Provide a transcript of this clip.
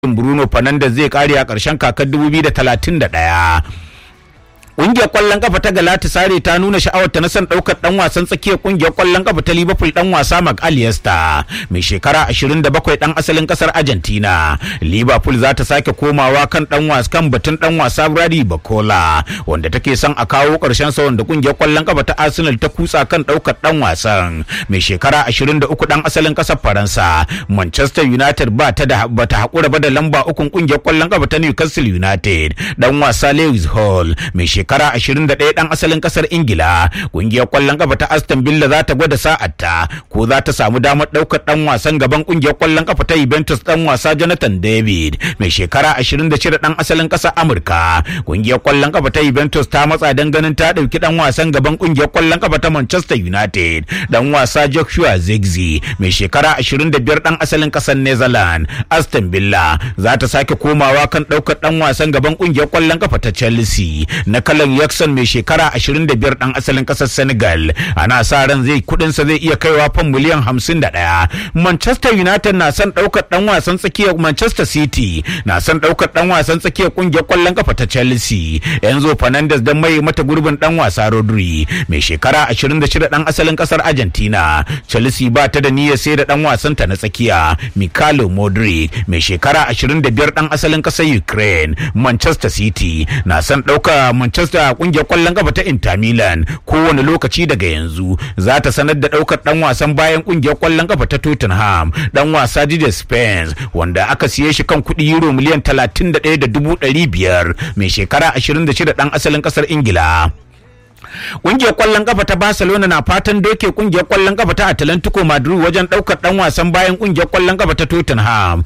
Bruno Fernandes zai kare a ƙarshen kakar 2031. Ƙungiyar ƙwallon kafa ta Galatasaray ta nuna sha'awarta na son ɗaukar ɗan wasan tsakiyar ƙungiyar ƙwallon kafa ta Liverpool ɗan wasa Mark Aliesta mai shekara 27 ɗan asalin ƙasar Argentina. Liverpool za ta sake komawa kan ɗan wasa kan batun ɗan wasa Brady Bacola wanda take son a kawo ƙarshen sa wanda ƙungiyar ƙwallon kafa ta Arsenal ta kutsa kan ɗaukar ɗan wasan mai shekara 23 ɗan asalin ƙasar Faransa. Manchester United ba ta da bata haƙura ba da lamba ukun ƙungiyar ƙwallon kafa ta Newcastle United ɗan wasa Lewis Hall mai shekara shekara 21 dan asalin kasar ingila kungiyar kwallon kafa ta aston villa za ta gwada sa'arta ko za ta samu damar daukar dan wasan gaban kungiyar kwallon kafa ta juventus dan wasa jonathan david mai shekara 26 dan asalin kasar amurka kungiyar kwallon kafa ta juventus ta matsa dan ganin ta dauki dan wasan gaban kungiyar kwallon kafa ta manchester united dan wasa joshua zigzi mai shekara 25 dan asalin kasar netherlands aston villa za ta sake komawa kan daukar dan wasan gaban kungiyar kwallon kafa ta chelsea na Alan Jackson mai shekara 25 dan asalin kasar Senegal ana sa ran zai kudin sa zai iya kaiwa fan miliyan 51 Manchester United na son daukar dan wasan tsakiyar Manchester City na son daukar dan wasan tsakiyar kungiyar kwallon kafa ta Chelsea Enzo Fernandez dan mai mata gurbin dan wasa Rodri mai shekara 26 dan asalin kasar Argentina Chelsea ba ta da niyyar sai da dan wasan ta na tsakiya Mikhailo Modric mai shekara 25 dan asalin kasar Ukraine Manchester City na son dauka Manchester Manchester kungiyar kwallon kafa ta Inter Milan kowane lokaci daga yanzu za ta sanar da daukar dan wasan bayan kungiyar kwallon kafa ta Tottenham dan wasa Didier Spence wanda aka siye shi kan kuɗi euro miliyan 31.500 mai shekara 26 dan asalin kasar Ingila. Kungiyar kwallon kafa ta Barcelona na fatan doke kungiyar kwallon kafa ta Atlantico Madrid wajen daukar dan wasan bayan kungiyar kwallon kafa ta Tottenham